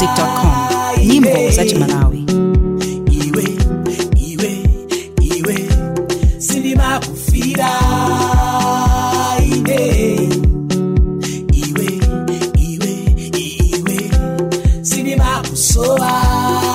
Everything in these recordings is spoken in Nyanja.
malawimusic.com nyimbo za chimalawi iwe iwe iwe sindimakufira ine iwe iwe iwe sindimakusowa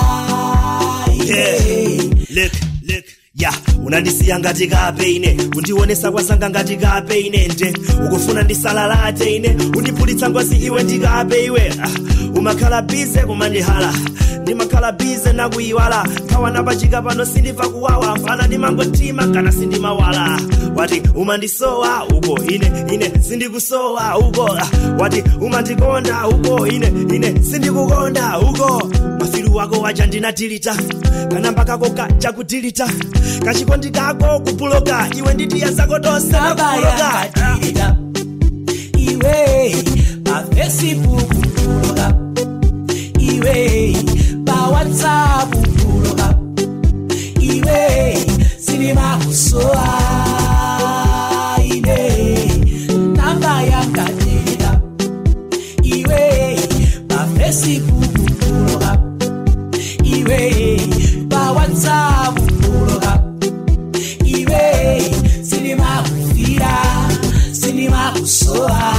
Yeah. Look, look. ya unandisiya ngati kape ine kundionesa kwasanga ngati kape ine nje ukufuna ndisalalate ine undipulitsa ngozi iwe ndikape iwe ah, umakhala bize kumandihala ndimakhala bize nakuyiwala nkhawa napachika pano sindimva kuwawa mpana ndimangotima kana sindimawala wati umandisowa uko ine ine sindikusowa uko ah, wati umandikonda uko ine ine sindikukonda uko mafilu wako wacha ndinatilita kanamba kako kacha kutilita kachikondi kako kupuloka iwe nditiya zako tonse nakupuloka nabayakatilita iwe pafacebook kuloka iwe pawhatsapp kuloka iwe sinimakusowa ine namba yangatilita iwe pafacebook kuloka iwe pawhatsapp kuloka iwe sinimakufira sinimakusowa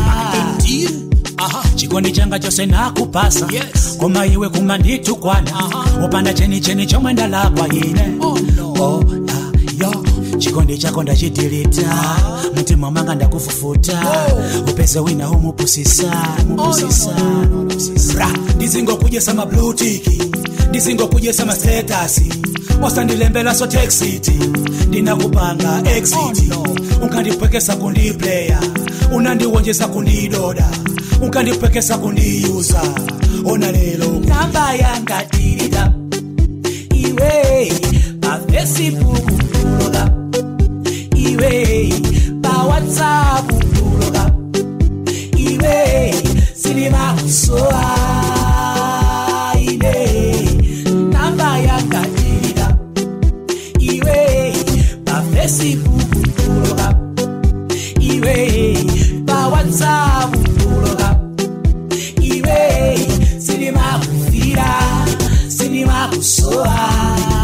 chikondi changa chose nakupasa koma iwe kumanditukwana upanda cheni cheni chomwe ndalakwa ine Oh, ah, yo chikondi chako ndachitilita mtima mwanga ndakufufuta upeze wina umupusisa mupusisa ra ndizingokujesa mablutiki ndizingokujesa masetasi wasandilembela so texiti ndinakupanga exit unkandipwekesa kundiplaya unandiwonjesa kundidoda unkandipwekesa kundiyuza ona lelo namba yangatilita iwe pafacebook kuloka iwe pawhatsapp kuloka iwe sinimakusowa ine namba yangatilita iwe pafacebook kuloka iwe pawhatsapp kuloka iwe sinimakufira sinimakusowa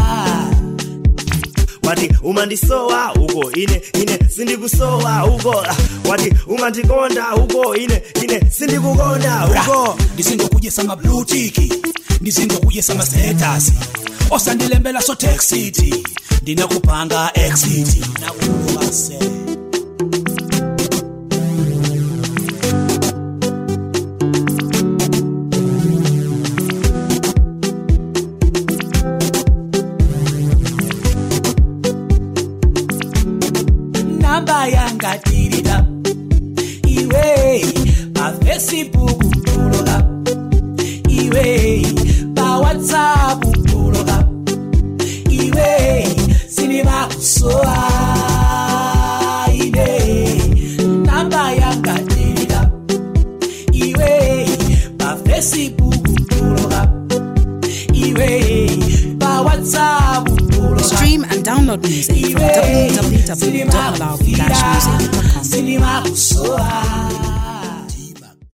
wati umandisowa uko ine ine sindikusowa uko ah, wati umandikonda uko ine ine sindikukonda uko ndizingokujesa mablutiki ndizingokujesa masetasi osandilembela so texiti ndinakupanga exit nakuvase namba yangatilita iwe pafacebook kuloka iwe pawhatsapp kuloka iwe sinimakusowa ine namba yangatilita iwe pafacebook kuloka iwe pawhatsapp kuloka stream and download music from www.malawi-music.com sinimakusowa